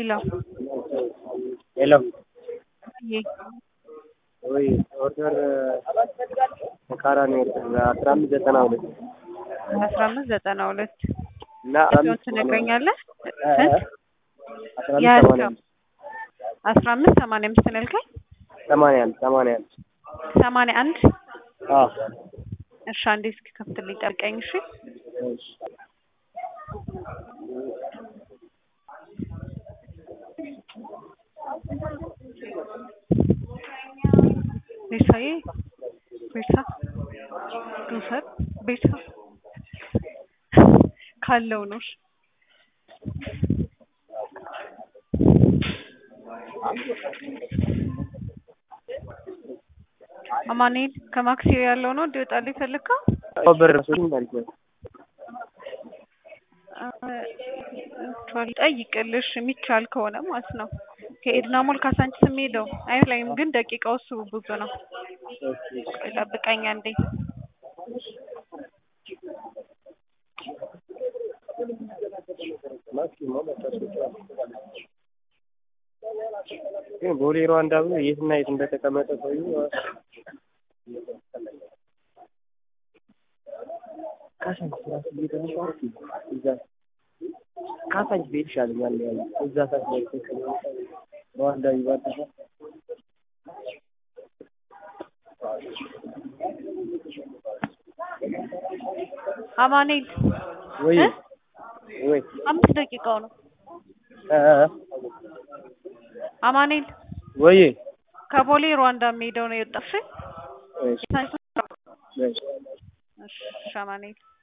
ሄሎ ሄሎ ዬ ወይ ኦርደር ተቃራኒ ኦርደር አስራ አምስት ዘጠና ሁለት አስራ አምስት ዘጠና ሁለት እና ስንት ትነግረኛለህ? ስንት አስራ አምስት ያህል ሰማንያ ነው? አስራ አምስት ሰማንያ አምስት ነው ያልከኝ? ሰማንያ አንድ ሰማንያ አንድ ሰማንያ አንድ አዎ እሺ አንዴ እስኪ ከፍትልኝ ጠብቀኝ እሺ እሺ ቤርሳዬ ቤርሳ ልውሰድ ቤርሳ ካለው ነው እሺ አማኑኤል ከማክሲዮ ያለው ነው እንዲወጣልህ የፈለግከው? ብር ሶስት ማለት ነው ቻል ጠይቅልሽ የሚቻል ከሆነ ማለት ነው። ከኤድና ሞል ካሳንቺስ የሚሄደው አይመስለኝም፣ ግን ደቂቃው እሱ ብዙ ነው። ቆይ ጠብቀኝ አንዴ። ግን ቦሌ ሩዋንዳ ብሎ የትና የት እንደተቀመጠ ሰውዬው ካሳንቺስ ራሱ እየተነሳ እዛ ካሳንቺስ ቤት ይሻለኛል ያለ እዛ ሰዓት ላይ ተቀመጠ ሩዋንዳ ይባላል አማኑኤል ወይ እ? ወይ አምስት ደቂቃው ነው። እ አማኑኤል ወይ ከቦሌ ሩዋንዳ የሚሄደው ነው የወጣው። እሺ እሺ እሺ እሺ አማኑኤል